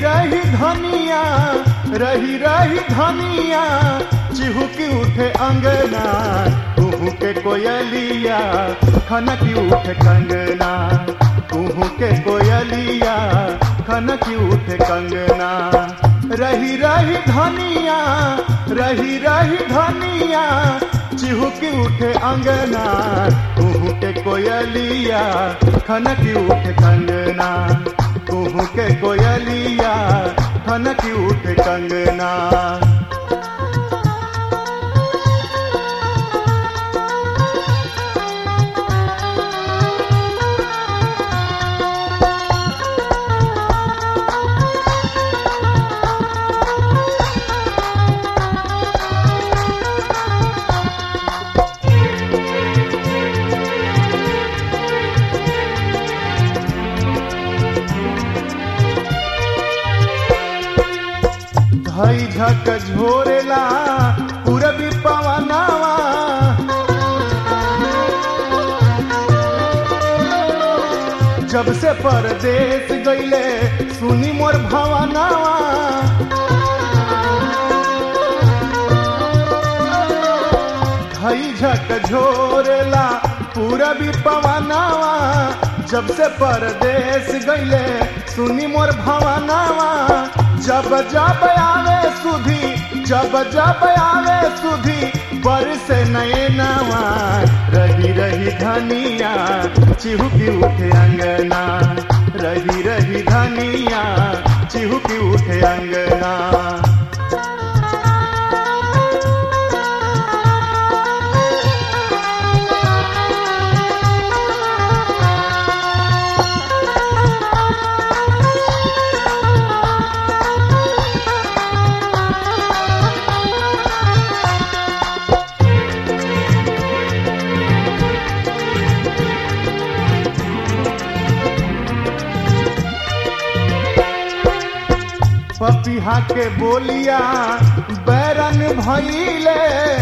रही धनिया रही रही धनिया चिहुकी उठे अंगना कुहू के कोयलिया खनकी उठे कंगना कुहू के कोयलिया खनकी उठे कंगना रही रही धनिया रही रही धनिया चिहुकी उठे अंगना कुहू के कोयलिया खनकी उठे कंगना कुहू के कोयलिया खनकी उठे कंगना धई झक झोरेला पूरबी पवनावा जब से परदेश गईले सुनी मोर भवनावा धई झक झोरेला पूरबी पवनावा जब से परदेश गईले सुनी मोर भवनावा जब जब आवे सुधी जब जब आवे सुधी बरसे नए नवा रही रही धनिया चिहुकी उठे अंगना रही रही धनिया चिहुकी उठे अंगना पपिहा के बोलिया बैरन भइले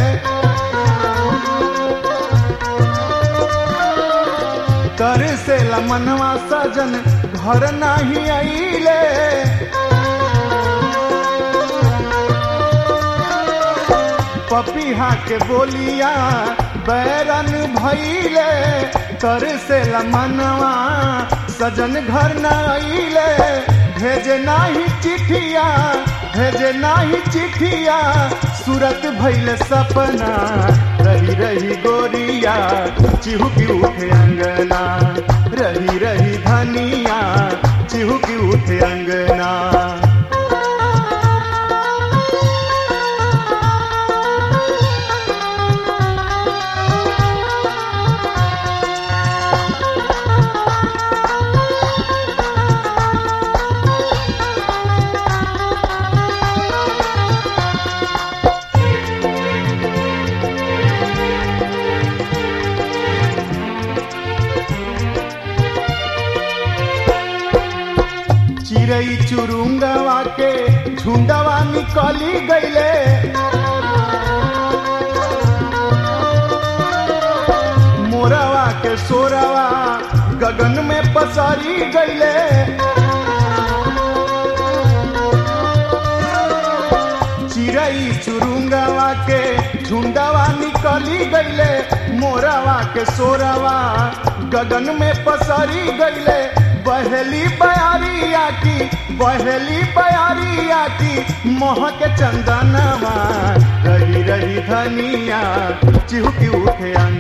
कर से लमनवा सजन घर नाही आइले पपिहा के बोलिया बैरन भइले कर से लमनवा सजन घर न आइले भेजे नाही चिठिया भेजे नाही चिठिया सूरत भइल सपना रही रही गोरिया चिहुकी उठे अंगना रही रही धनिया चिहुकी उठे अंगना चिड़ई चुरुंगवा के झुंडवा निकली गईले मोरवा के सोरवा गगन में पसरी गईले चिड़ई चुरुंगवा के झुंडवा निकली गईले मोरवा के सोरवा गगन में पसरी गईले बहेली बयारिया की बहेली बयारिया की मोह के चंदनवा रही रही धनिया चिहुकी उठे अंग